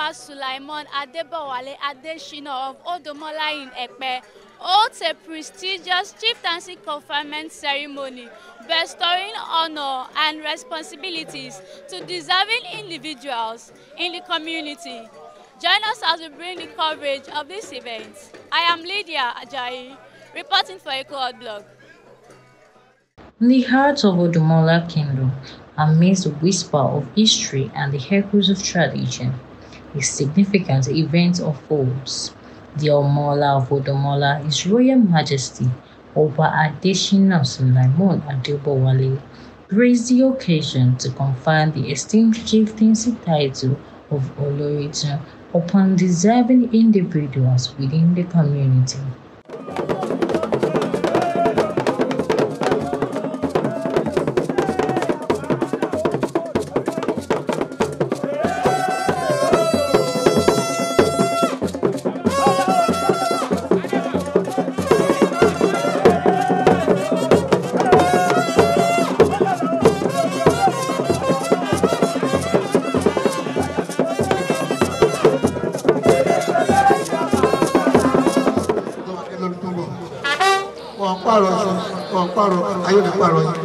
Ọba Sulaiman Adebowale Adeshina of Odomola in Epe holds a prestigious chieftaincy conferment ceremony bestowing honor and responsibilities to deserving individuals in the community. Join us as we bring the coverage of this event. I am Lydia Ajayi, reporting for Echo Blog. In the heart of Odumola Kingdom, amidst the whisper of history and the echoes of tradition, a significant event unfolds. The Omola of Odumola, His Royal Majesty Oba Adeshina Sulaiman Adebowale, graced the occasion to confer the esteemed chieftaincy title of Oloritan upon deserving individuals within the community. wọn pààrọ̀ wọn pààrọ̀ ayé ní pààrọ̀ yìí.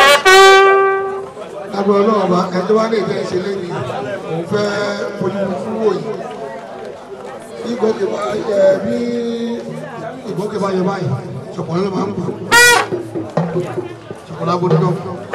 lágbára náà ọba ẹni wá lè tẹ́ ṣe lẹ́yìn òun fẹ́ fojú fún wò yìí. bí ìgbókè bá yẹ bí ìgbókè bá yẹ báyìí ṣọ̀pọ̀lọ́ ló máa ń gbọ́. ṣọ̀pọ̀lọ́ abodò náà.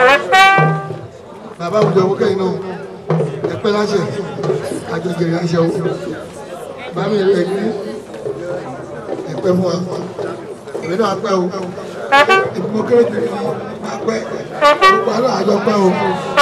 bàbá àwùjọ ìwókè yìí náà ẹ̀pẹ́ láṣẹ àjọjẹrẹ láṣẹ o. bàbá mi rẹ̀ ní ẹ̀pẹ́ fún wa èmi náà pẹ́ o ìgbìmọ̀ kéré jù ní apẹ́ gbogbo àná àjọ pẹ́ o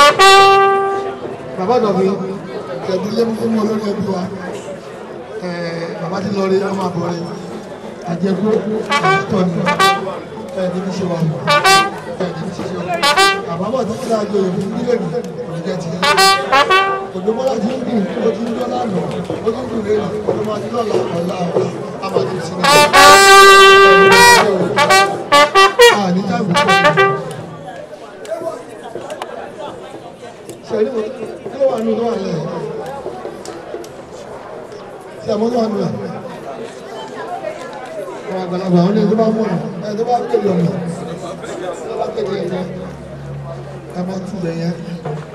bàbá dọ̀bí tẹ̀bí lẹ́mú fún wọn lórí ẹbí wa bàbá ti lọ rí ọmọ àbọ̀ rẹ̀ àjẹkú àtọ̀ ni ẹ̀ ní bí ṣe wà mọ́ ẹ̀ ní bí ṣe ṣe wà bàbá bọ̀ tó kíra àjọ ìfún nílé mi kò ní jẹ́ ti òdòmọ́lá ti ń dùn ó ti ń jọ́ lánàá ó ti ń dùn lẹ́yìn òdòmọ́lá ti lọ́la ọ̀la àmàlẹ́ ìsinmi ní táìmù ṣẹ̀rí mo kí ló wà nínú tó wà lẹ́yìn ṣe àmọ́ tó wà nínú ẹ̀ àwọn àgbàlagbà àwọn ẹni tó bá mọ̀ ẹ̀ tó bá kéde ọ̀nà tó bá kéde ẹ̀yẹ ẹ̀ máa tún lẹ̀ yẹn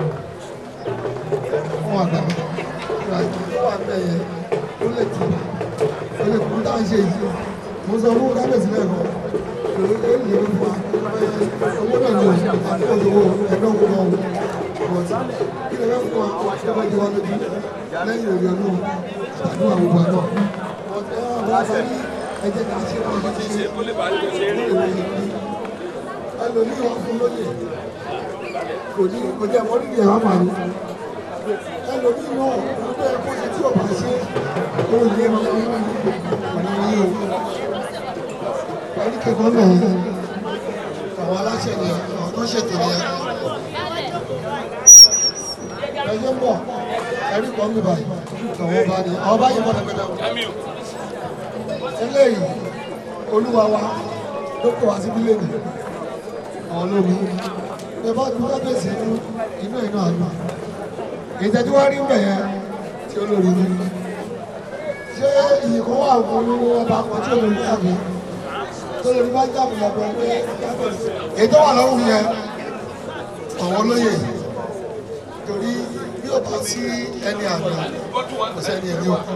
àwọn àgbàlagbà tó wà nínú ẹ̀yẹ ó lè tì ó lè kú táà ń ṣe yìí mo sọ fún kábíyèsí lẹ́ẹ̀kan owó náà ni òṣèlú àti òṣòwò ẹgbẹ́ owó náà wọ̀ tí kí lè fẹ́ fún wa tí a bá jẹ wá lójú lẹ́yìn òye ọdún àdúrà gbogbo àná wọ́n sọ ní ẹjẹ́ ká ṣe wọ́n ti ṣe ẹlòmíì wọn fún lóye kò ní kò jẹ́ wọ́n nídìí ẹ̀wọ̀n màlúù ẹlòmíì náà wọ́n bẹ́ẹ̀ kó ṣe tí ò bá ṣe ó lé wọn fún ọ̀nà yìí o ẹni kẹkọọ náà àwọn aláṣẹ ni àwọn tó ṣètò ni ẹ ẹjọ ń bọ ẹrí kan mi báyìí àwọn ọba ni àwọn ọba yìí bọ lẹgbẹdẹ eléyìí olúwa wa ló kọ wá síbí lẹ́nu àwọn olómi ẹ bá tún kábíyèsí inú inú inú àná ìtẹ́jú wá rí bẹ̀yẹ tí olórí ní ṣé ìyíkọ́ wà fún ọba kan tí olórí tàbí tọ́lọ́ ní bá jábọ̀ lọ́gbọ̀ pé ètò wà lọ́rùn yẹn àwọn olóyè torí bí ó bá sí ẹni àná kò sẹ́ni ẹ̀mí o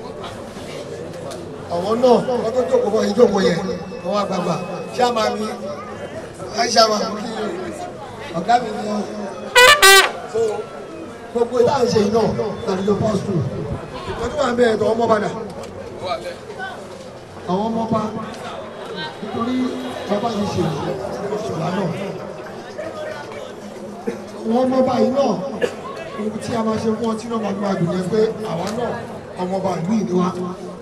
àwọn náà wọ́n tó jókòó bọ́ ìjókòó yẹn àwọn àgbààgbà ṣáàmà mi àìṣàmà kí ọ̀gá mi ni ọ so gbogbo ìdá ìṣe yìí náà láti lọ pọ́sítù ìtọ́jú wà ń bẹ̀rẹ̀ tó ọmọ padà àwọn ọmọ pa nítorí bàbá yìí ṣe ìṣọ̀lá náà wọ́n mọ́ báyìí náà ohun tí a máa ṣe fún ọtí náà máa máa dùn yẹn pé àwa náà ọmọọba ìlú ìní wa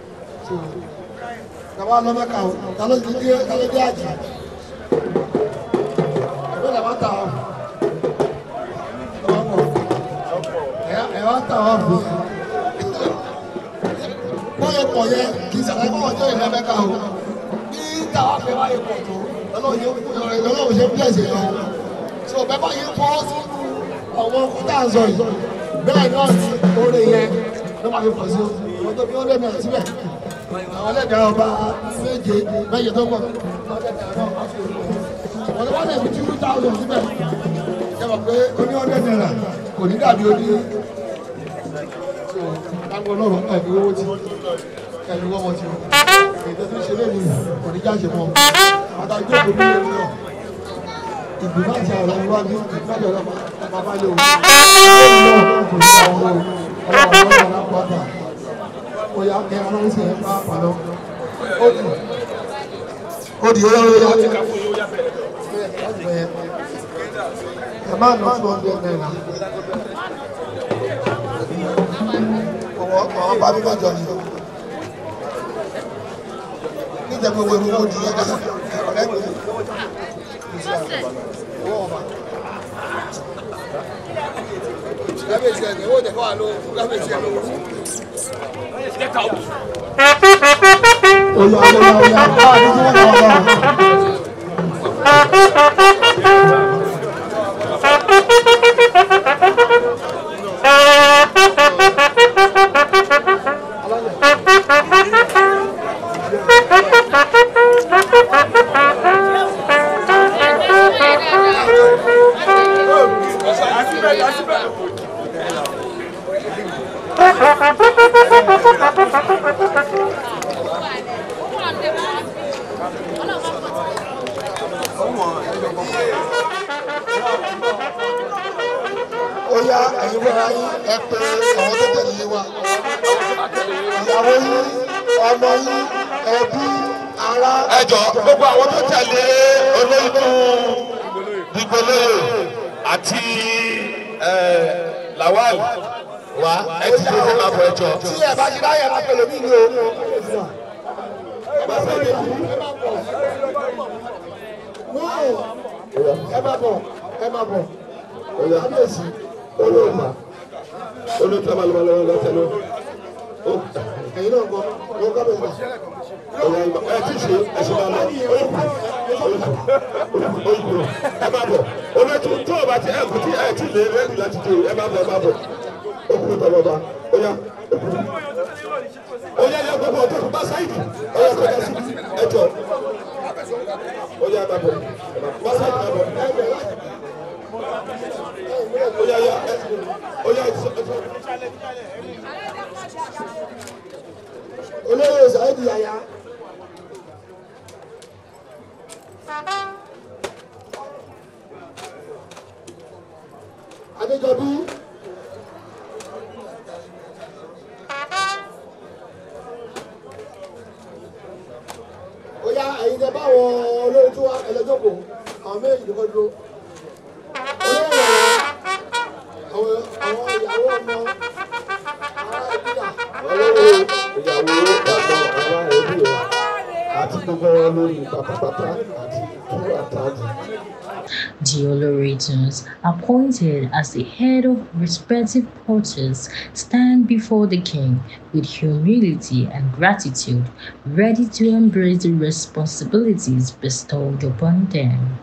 tàwa lọ mẹ́ka o ta ló ti dé ta ló dé àjì ẹgbẹ́ làwọn ta ọ ẹ wá ta ọ fún wọ́n yẹ pọ̀ yẹ kì í sàlàyé fún ọjọ́ ìlú mẹ́ka o bí táwa fẹ́ báyìí pọ̀ tó lọ́lọ́run ṣe ń bílẹ̀ṣẹ̀ lọ tí ọ̀bẹ báyìí fọ́ sínú àwọn ọkọ̀ tá à ń sọ yìí bẹ́ẹ̀ náà ni oore yẹn ló máa fi pọ̀ sí o wọ́n tó fi ó lẹ́nu ẹ̀ síbẹ̀ àwọn ẹlẹ́dàá ọba méje méje tó pọ̀ wọ́n tó wá lè fi two thousand síbẹ̀ ṣe mọ̀ pé oní ọ̀dẹ̀ náírà kò ní dàbí oní lágbo náà ẹ̀mí owó tí ẹ̀mí wọ́n ti ètò tó ń ṣe lẹ́nu kò ní jáde mọ́ àtàjọ́ kò ní lẹ́nu náà ìgbìmọ̀ àti àwọn ọ̀rọ̀ wájú ìgbìmọ̀ àti ọ̀rọ̀ bàbá lè wò ó kò ní àwọn ọmọ ọlọ́run ọlọ́run lápò àgbà ó yá kẹ́ ọlọ́run sì ẹ̀ bá pàlọ́ ó dì ó dì ó yá ó yá ẹ máa ná two hundred naira àwọn bá mi bá jọ ni níjẹ́ gbogbo ewu ó di yẹn ká ọ̀rẹ́ mi. Gábéjì ẹ̀ ní owó ìdẹ̀kọ́ wà lówó fún gábéjì ẹ̀ lówó. Oya oya oya báwa ní kí wọ́n kọ́ ọ Oya ẹ̀yin fúnra yín ẹ pé àwọn tó tẹ̀lé yín wá. Ìyàwó yín, ọmọ yín, ẹbí, ará. ẹ jọ gbogbo àwọn tó tẹ̀lé olóyún dìgbòlóyè àti ẹ, lawal wa ẹ ti ṣe ṣe máa bọ̀ ẹ jọ. Tí ẹ bá ti ráyè máa pèlè mí ni o. Ẹ má bọ̀, ẹ má bọ̀. Kábíyèsí, olóòmà. olóyún tó bá lọ́wọ́ lọ́wọ́ lọ́tẹ̀ lọ. Ẹ̀yin náà kọ́, ọ kábíyèsí. ẹ ti ṣe ẹsẹ̀ máa lọ. ẹ máa bọ̀ olóyún tó o bá ti ẹ kò tí ẹ ti lè rẹ́ẹ̀dì láti dé ẹ máa bọ̀ ẹ máa bọ̀. ó kúrò tọ́ bọ̀ bá ó yá. ó yá yá gbogbo ọ̀tọ̀ bá sáyidì ó yá kọjá sí ẹ jọ. ó yá máa bọ̀ bá sáyidì máa bọ̀. ó yá yá ẹ ó yá ẹ sọ. Olóyè Ṣáídì Yàyà. Adéjọbí. Ó yá ẹ̀yin tẹ báwọn olórí tó wá ẹlẹ́jọ́kọ̀ àwọn méjì ló kọ́ dúró. Olóyè Yàyà. Àwọn àwọn ìyàwó ọmọ ará ìbílà. ọlọ́wọ́ ìyàwó bàbá ará ẹbí rẹ̀ àti gbogbo wọn lórí pátápátá àti tó àtàjù. The Olorators, appointed as the head of respective porters, stand before the king with humility and gratitude, ready to embrace the responsibilities bestowed upon them.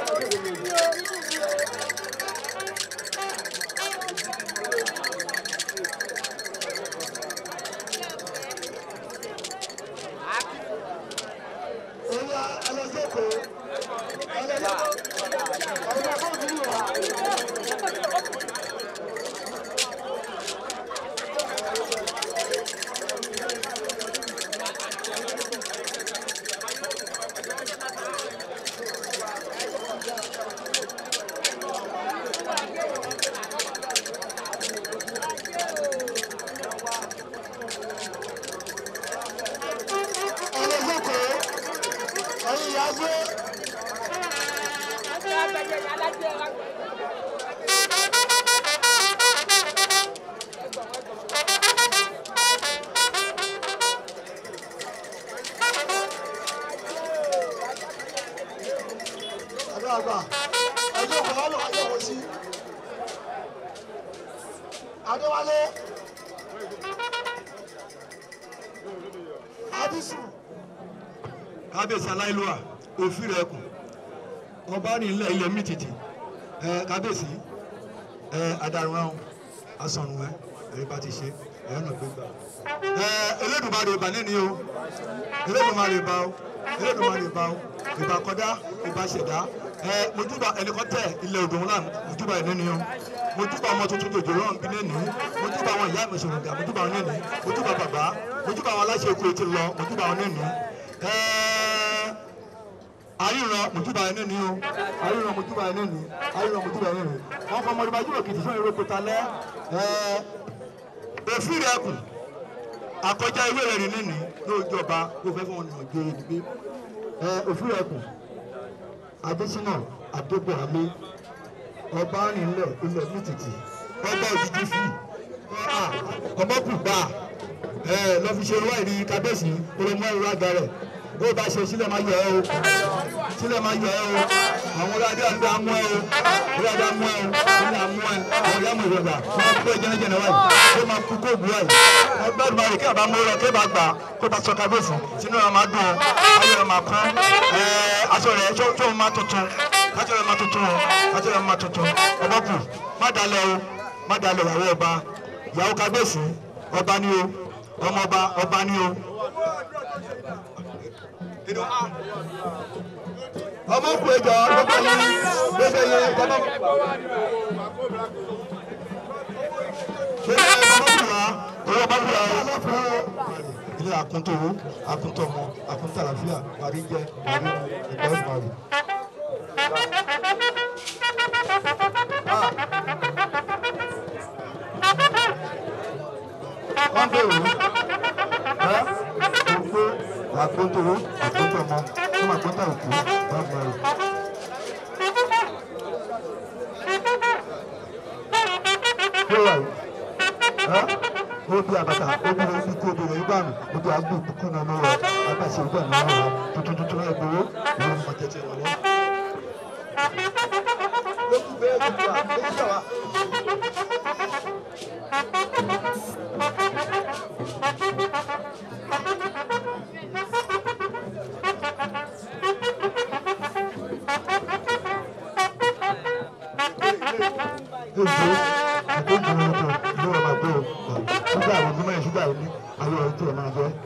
Oya ẹlẹ́jọ́kọ̀ ẹlẹ́jọ́kọ̀ ẹlẹ́jọ́kọ̀ ẹ̀yin ìyàgbé. àgbààgbà ẹjọ́ kan wà lọ́wọ́ yẹ̀wò sí. Adéwálé Abisu kábíyèsí aláìlúwà òfin rẹ kù ọba ní ilẹ̀ ilẹ̀ mi tìtì ẹ kábíyèsí ẹ adarun ahun asọ̀rùn ẹ ẹ̀rí bá ti ṣe ẹ̀yọ́ náà gbé gbà. ẹ Elédùmarè ìbà nínú o Elédùmarè ìbà o Elédùmarè ìbà o ìbà kọ́dá ìbà ṣẹ̀dá ẹ mojúbà ẹnìkọ́tẹ̀ ilẹ̀ Òdòmọ̀lá mojúbà ẹ̀ nínú o mojúbà ọmọ tuntun tòjò lọ́rùn bí nínú mojúbà àwọn ìyá mi ṣòro dà mojúbà àwọn nínú mojúbà bàbá mojúbà àwọn aláṣẹ èkó ti lọ mojúbà àwọn nínú ẹ àríran mojúbà ẹ̀ nínú o àríran mojúbà ẹ̀ nínú àríran mojúbà ẹ̀ nínú wọn fọmọ ọdún bá yúrò kìtì fún ìrókò talẹ ẹ òfin rẹ kù akọjá ìwé rẹ rí nínú lóòjọba kó fẹ́ fún ọ̀nà òjò ìdìbò ẹ òfin rẹ kù adésínà adébọ̀wálé ọba rìnlẹ̀ ilẹ̀ mítìtì ọba òjijì fi ọmọkùngbà ẹ lọ́fi ṣe wá ìrí kábíyèsí olómọ ìrọ̀ àga rẹ̀ bó bá ṣe sílẹ̀ máa yọ ẹ́ o sílẹ̀ máa yọ ẹ́ o àwọn ọlọ́dẹ àti amú ẹ́ o ọlọ́dẹ amú ẹ́ o sílẹ̀ amú ẹ́ àwọn ìyá mi ìrọ̀lá wọ́n kú ẹ jẹ́nẹ́jẹ́nẹ́ wáyé kó máa kú kó bu wáyé ẹgbẹ́ ìgbà rẹ̀ kí àbá mú rẹ̀ kí bá gbà kó bá sọ kábíyèsí sínú ẹ̀ máa dùn ayọ̀ ẹ̀ máa kún ẹ̀ aṣọ rẹ̀ tó máa tuntun aṣọ rẹ̀ máa tuntun o aṣọ rẹ̀ máa tuntun ọmọkù má dalẹ̀ o má dalẹ̀ ìyàwó ọba ìyàwó kábíyèsí ọba ni o ọmọ ọba ọba ni o ọmọ kù ẹjọ gbogbo yín gbogbo yín ọmọ gbogbo yín ọmọ kù wá owó ọmọ kù wá ilé akuntowó akuntọmọ akuntàlàfíà parí jẹ parí ìgbà ìparí. wọ́n bẹ̀rù ẹ́ gbogbo akuntowó akuntọmọ fún àkótá òkú bá bẹ̀rù. Yóò wà yìí ó bí abata ó bí ó bí kó bí rẹ̀ ibà mi ó bí agbó kúkú náà lọ́wọ́ abàṣẹ ìgbà náà wà tuntun tuntun náà gbowó ìwé ọmọ tẹ̀tẹ̀ wọn lọ. lókù bẹ́ẹ̀ gbogbo à méjì àwa. Èso àgbéjì wọn tó ní ọmọ àgbẹ̀ o ṣúgà àwọn ọdún mẹ́rin ṣúgà yìí ní ayé ọ̀rẹ́ tí ẹ máa jẹ́.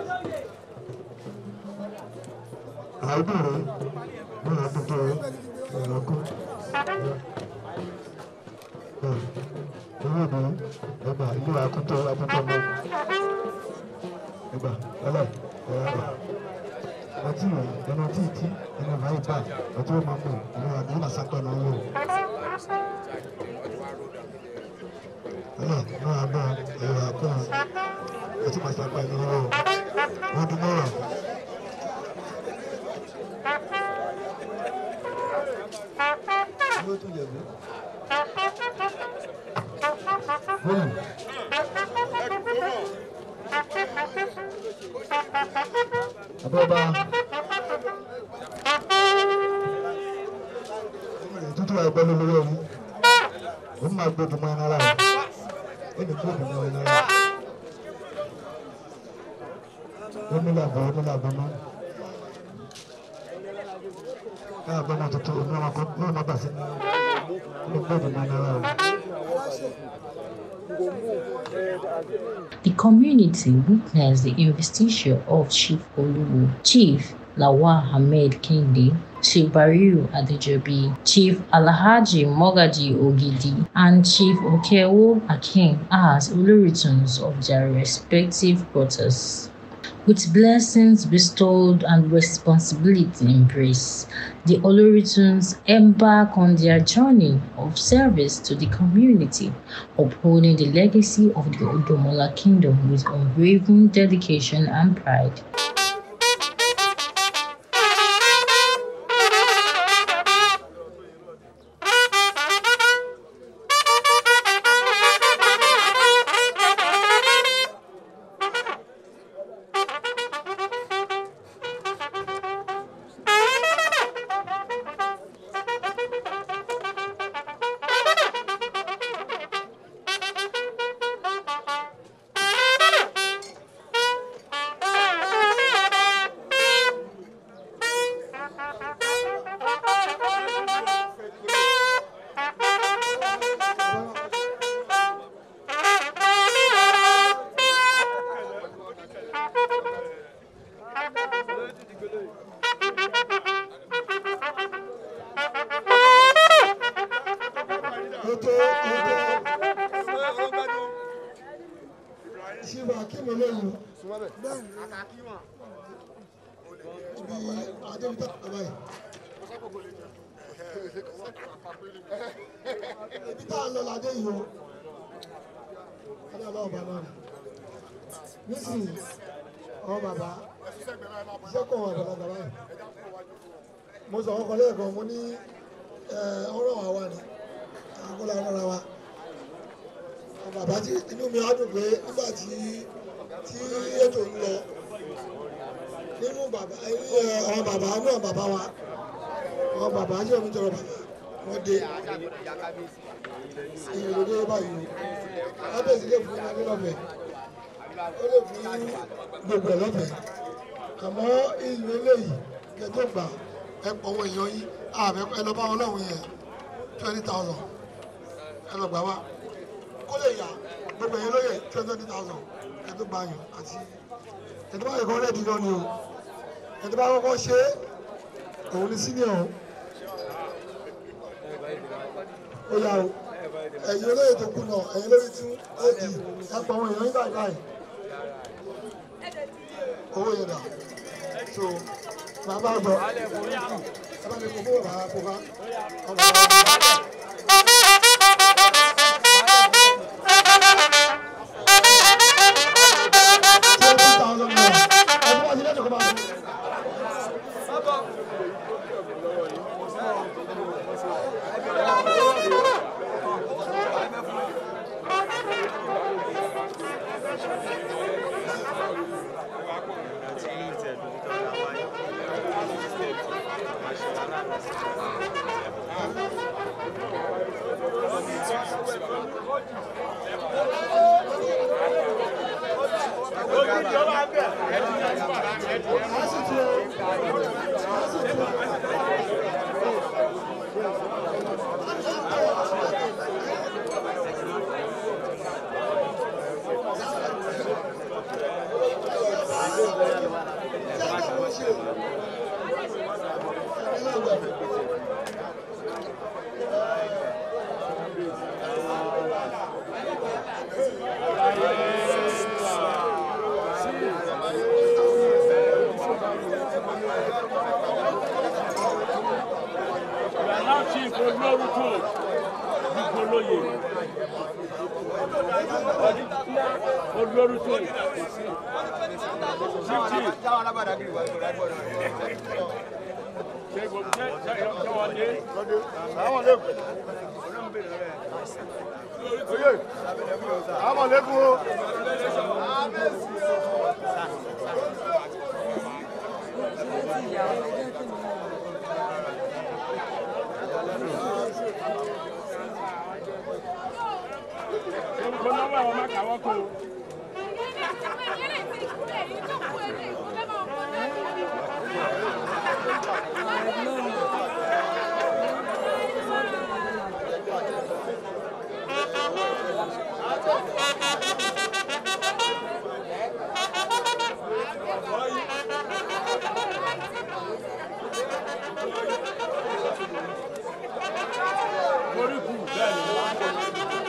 àìdùn rẹ̀ wọ́n á tuntun rẹ̀ ẹ̀rọ kú. owó ìbò ẹgbà ilé akúntọ́ akúntọ́ mọ́ ẹgbà ọlọ́ ẹ̀rọ ọtí rẹ̀ ẹnu tí ì tí ẹnu báyìí bá ọtí ó máa mọ̀ ẹnu àdúrà náà sápẹ́ náà wọ̀. ọlọ́ náà bá ẹ̀rọ akọ́ ọtí máa sápẹ́ náà wọ̀ wọ́n dún mọ́ràn. Abọ́ba. Tútù ẹgbẹ́ ló lórí orí. Ó máa gbódùn mọ́ ẹnára rẹ̀. Ó ní gbódùn mọ́ ẹnára rẹ̀. Ó ní làbọ̀ ó ní làbọ̀ mọ́. Káà bọ́ mọ́ tuntun òun náà kọ́ ló má bà sí. Ó ní gbódùn mọ́ ẹnára rẹ̀. The community witnessed the investiture of Chief Oluwo, Chief Lawal Ahmed Kinde, Chief Bariu Adejobi, Chief Alhaji Mogaji Ogidi, and Chief Okewo Akin as Oloritons of their respective quarters. With blessings bestowed and responsibility embraced, the Oloritons embark on their journey of service to the community, upholding the legacy of the Odomola Kingdom with unwavering dedication and pride. tó ó tó ṣíwá kí mi lóyún ibi adébítà bàbá yìí ibi tá a lọ ládé yìí o ọlọ́run ọlọ́run bá náà nísìnyí àwọn bàbá iṣẹ́ kọ̀ wọ́n àgbàlagbà báyìí mo sọ ọkọ lẹ́ẹ̀kan mo ní ọ̀rọ̀ wa wà ní àkọlà ọ̀rọ̀ wa àwọn bàbá tí inú mi á dùn pé nígbà tí tí ètò ń lọ nínú bàbá àwọn bàbá náà bàbá wa àwọn bàbá tí omi tọrọ bàbá wọn dé ìròdé báyìí o lábẹ́sí lè fún mi lọ́fẹ̀ẹ́ ó lè fún gbogbo ẹ̀ lọ́fẹ̀ẹ́ àmọ́ ìlú eléyìí kẹtó gbà ẹ pọ̀ owó èèyàn yín àbẹ ẹ lọ bá wọn lọ́hùn yẹn twenty thousand ẹ lọ gbà wá kó lè yá gbogbo èèyàn lóye twenty thousand kẹtó gbà yàn àti kẹtó bá yẹ kọ́ rẹ́ẹ̀dì náà ni o kẹtó bá kọ́kọ́ ṣe é òun ni senior o ó yá o ẹ̀yin olóyè tó kù náà ẹ̀yin olóyè tún ó di ẹ pọ̀ àwọn èèyàn yín báyìí báyìí owó yẹn dà so bàbá àgbọ̀ ẹ bá mi kó fún bàbá kó bá ọmọ twenty thousand naira ẹ bí wọ́n ti lẹ́nu kó bá mi. Now chief olórúkọ ìgbòlóye. Olórúkọ chief chief. Ṣé gbogbo ṣé ṣé ṣé wọ́n dé? Àwọn lẹ́kùn. Oye, àwọn lẹ́kùn o. Orúkọ nọ́mbà àwọn máa kàwọ́ kó. Oríkù bẹ́ẹ̀ ni.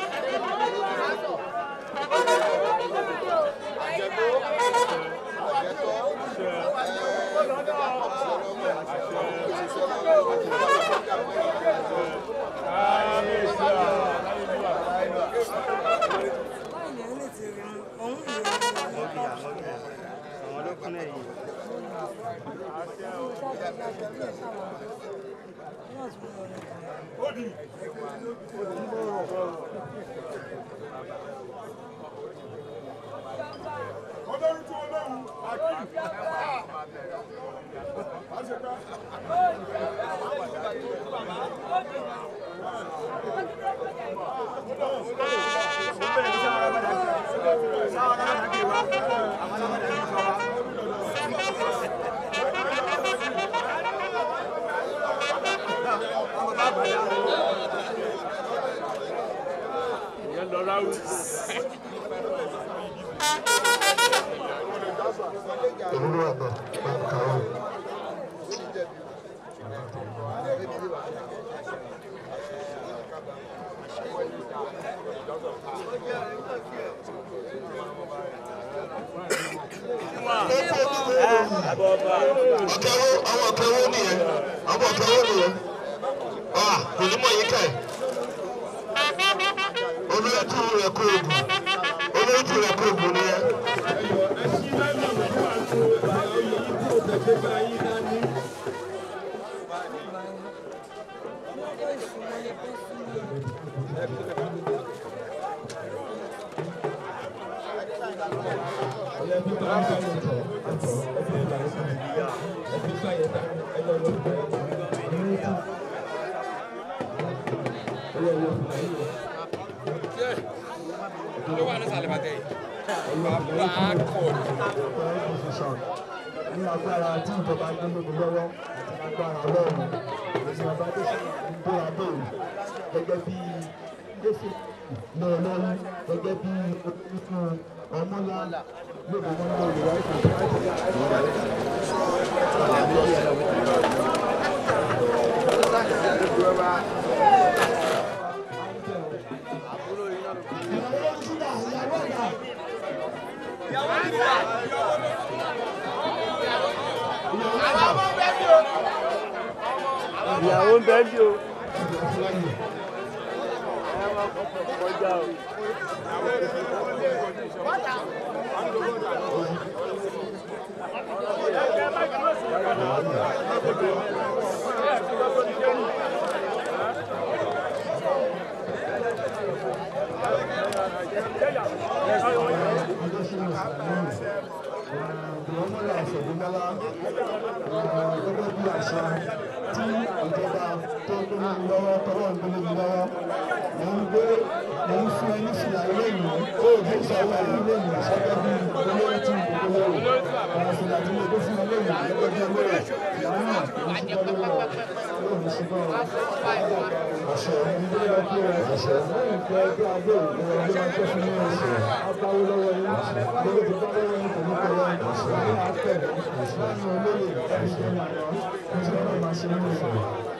Ìyẹn lọ ráwù. Olúwa àgbà máa ń kà ó. ọ̀kẹ́wó àwọn ọ̀kẹ́wó nìyẹn àwọn ọ̀kẹ́wó nìyẹn ah kò ní mọ̀ yín ká ẹ̀ olóyè tí rẹ̀ kó oògùn olóyè tí rẹ̀ kó oògùn nìyẹn. ní agbára tí ìjọba gbé lómi lọ́wọ́ àti agbára ọlọ́run èmi ọba tó ṣe ìgbó abẹ́rù gẹ́gẹ́ bí jésù ní ọlọ́run gẹ́gẹ́ bí olùkú ọmọlá lóde wọn lórí wáyé ìyàwó ń bẹ́ẹ̀ bí o. kọjá o. ọmọlá àṣẹ̀dúnmọ́lá gẹ́gẹ́ bí àṣà tí ìjọba tó ń gbé mi lọ́wọ́ tọwọ́ ń gbé mi lọ́wọ́ mo ń gbé mo ń fún ẹ ní fìlà lẹ́yìn ó ń sanwó ẹ ní lẹ́yìn gẹ́gẹ́ bí olórí tí mo kó lọ́wọ́ àwọn fìlà tí mo kó fún ẹ lẹ́yìn gẹ́gẹ́ bí olórí ìyàwó náà mo ti gbọ́ lọ́wọ́ yóò ní ṣùgbọ́n àṣẹ ìdílé lọ kí ẹ àṣẹ lẹ́yìn pé ẹgbẹ́ adé òun ẹgbẹ́ máa tẹ́ fún mi àṣẹ abáwó lọ́wọ́ yín lọ́wọ́ ti bá lọ́wọ́ yín kò ní kọ́ lọ́wọ́ àṣẹ ní àtẹ̀ láàrin olóyè ẹ̀ṣẹ̀ ní àná ẹ̀ṣẹ̀ náà máa ṣe nínú ìṣẹ̀lẹ̀.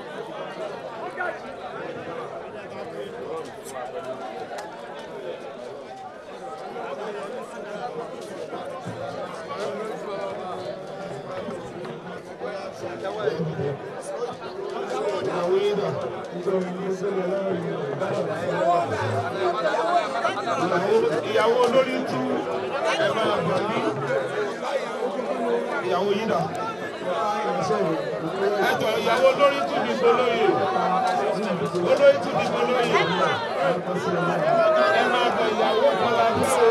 ìyàwó yín dà nítorí ní sẹ́lẹ̀ lọ́rùn ìyàwó olórí tú ẹ máa gbà mí ìyàwó yín dà ẹjọ ìyàwó olórí tú ní gbólóyè olórí tú ní gbólóyè ẹ máa gbà ìyàwó kọlá bí o.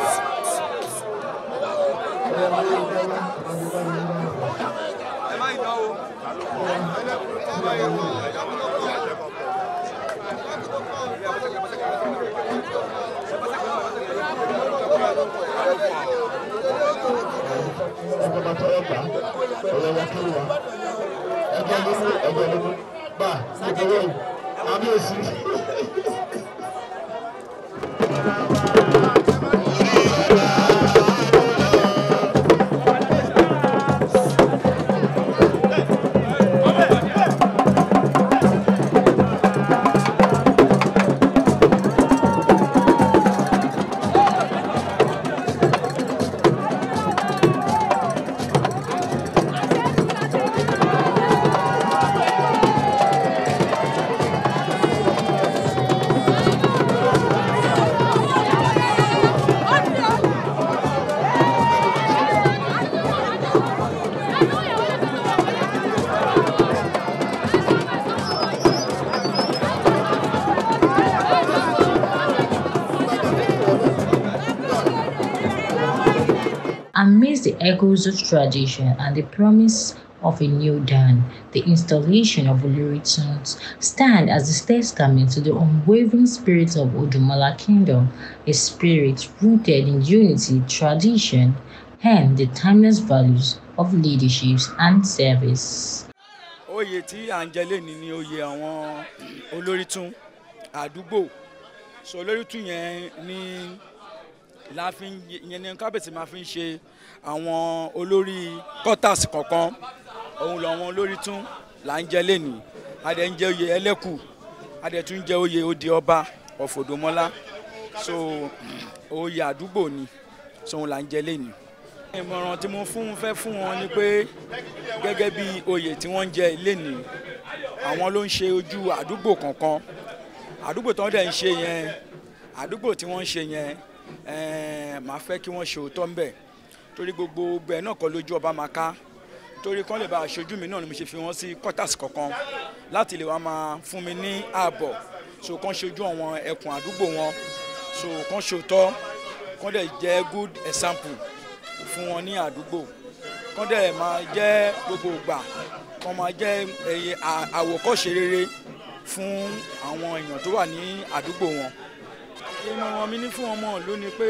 ọgbọ̀n tọrọ gbà ọ̀rọ̀ wa kí wa ẹgbẹ́ ló mú ẹgbẹ́ ló mú bá ẹgbẹ́ wọ̀nyí àbí òsì. Amidst the echoes of tradition and the promise of a new dawn, the installation of Oloritons stand as a testament to the unwavering spirit of Odumala Kingdom, a spirit rooted in unity, tradition, and the timeless values of leadership and service. oyè tí à ń jẹ lẹ́ni ni oyè àwọn olórí tún àdúgbò so olórí tún yẹn ni la fi ń yẹn ni kábíyèsí máa fi ń ṣe àwọn olórí quarters kọ̀ọ̀kan òun làwọn olórí tún là ń jẹ lẹ́ni adẹ̀ ń jẹ oyè ẹlẹ́kù adẹ̀ tún jẹ oyè òde ọba of Odomola so oyè àdúgbò ni so òun là ń jẹ lẹ́nu. ìmọ̀ràn tí mo fún fẹ́ fún wọn ni pé gẹ́gẹ́ bí oyè tí wọ́n ń jẹ lẹ́nu àwọn ló ń ṣe ojú àdúgbò kankan àdúgbò tí wọ́n dẹ̀ ń ṣe yẹn àdúgbò tí wọ́n ń ṣe yẹn ẹ̀ẹ́n màá fẹ́ kí wọ́n ṣe òótọ́ ńbẹ̀ torí gbogbo bẹ́ẹ̀ náà kọ́ lójú ọba máa ká torí kán lè bá aṣojú mi náà ni mo ṣe fi wọ́n sí quarters kankan láti lè wá máa fún mi ní ààbọ̀ so kán ṣojú àwọn ẹkùn àdúgbò wọn so kán ṣòótọ́ kán dẹ̀ jẹ́ good example fún wọn ní àdúgbò kán dẹ̀ máa jẹ́ gbogbo ìgbà kán máa jẹ́ ẹyẹ à- àwòkọ́ṣe rere fún àwọn èèyàn tó wà ní àdúgbò wọn ìmọ̀ràn mi ní fún ọmọ ìlú ni pé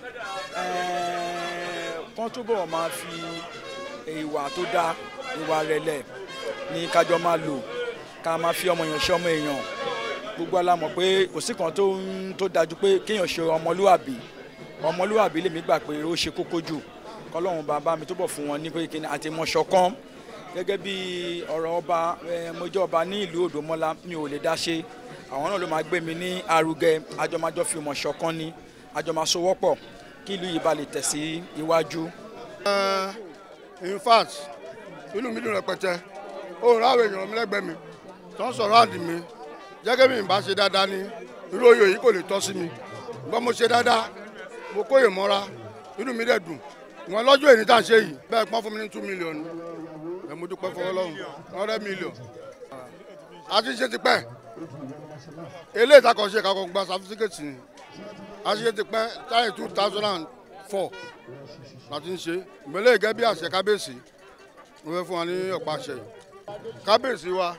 ẹ̀ẹ́, kán túbọ̀ máa fi ìwà tó dáa ìwà rẹ̀lẹ̀ ní kájọ máa lò ká máa fi ọmọ èèyàn ṣe ọmọ èèyàn gbogbo alámọ̀ pé kò sí kan tó ń tó dájú pé kéèyàn ṣe ọmọlúwàbí ọmọlúwàbí lèmi gbà pé ó ṣe kókó jù kọlọ́run bàbá mi túbọ̀ fún wọn ní pé kí ni àti mọ̀ṣọ̀kan gẹ́gẹ́ bí ọ̀rọ̀ ọba ẹ̀, mo jẹ́ ọba ní ìlú Òdòmọ́lá mi ò lè dá ṣe àwọn náà ló máa gbé mi ní arugẹ àjọmájọ fi mọ̀ ṣọ̀kan ni àjọmásowọ́pọ̀ kí ìlú yìí bá lè tẹ̀ sí iwájú. in fact inú mi dùn rẹpẹtẹ òun ráwọ èèyàn mi lẹ́gbẹ̀ẹ́ mi tó ń sọ̀rọ̀ àǹdí mi jẹ́gẹ́ mi bá ṣe dáadáa ní irú oyè yìí kò lè tọ́ sí mi gbọ́n mo ṣe dáadáa mo kóyè mọ́ra inú mi dẹ̀ dùn ìwọ̀n lọ́jọ́ èyí tá à ń ṣe yìí bẹ́ẹ̀ pọ́n fún mi ní two million ẹ̀ mo dúpẹ́ fọwọ́ lọ́hùn hundred million a ti ṣe tipẹ́ eléyìí tá a kàn ṣe kakọ̀ gba certificate ni a ti ṣe tipẹ́ táyì two thousand and four láti ń ṣe ìmọ̀lẹ́ gẹ́gẹ́ bí àṣẹ kábíyèsí mo fẹ́ fún wa ní ọ̀pá àṣẹ yìí kábíyèsí wa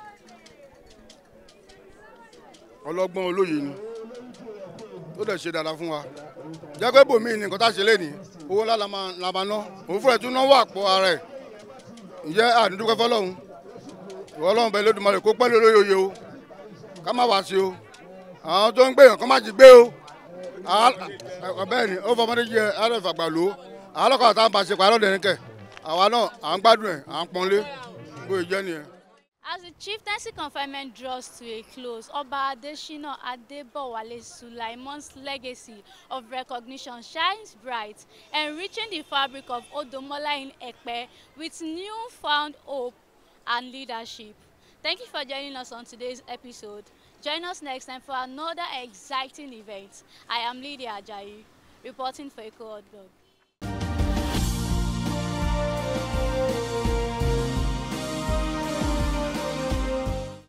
ọlọ́gbọ́n olóye ni tó dẹ̀ ṣe dáadáa fún wa jẹ́ pé bòmí ni nǹkan tá a ṣe lé ní owó ńlá la máa la máa ná òun fúnra ẹ̀ tún náwó àpò ara ẹ̀ ǹjẹ́ àdúndúkẹ́ fọlọ́hún ìwọ ọlọ́run bẹ́ẹ̀ lódùmarè kó pẹ́ lórí oyè o ká má wá sí o àwọn tó ń gbé yàn kó má jí gbé o bẹ́ẹ̀ ni ó fọmọdé jẹ àárẹ̀ ìfàgbà lò ó àwọn ọlọ́kọ̀ àtàwọn bá ṣe pàrọ̀ dẹ̀rín kẹ̀ àwa náà à ń gbádùn ẹ̀ à ń pọ́nlé bó ṣe jẹ́ nìyẹn. As the chieftaincy confinement draws to a close, Oba Adeshina Adebowale Sulaimon's legacy of recognition shines bright, enriching the fabric of Odomola in Ekpe with newfound hope and leadership. Thank you for joining us on today's episode. Join us next time for another exciting event. I am Lydia Ajayi, reporting for Echo Hot Blog.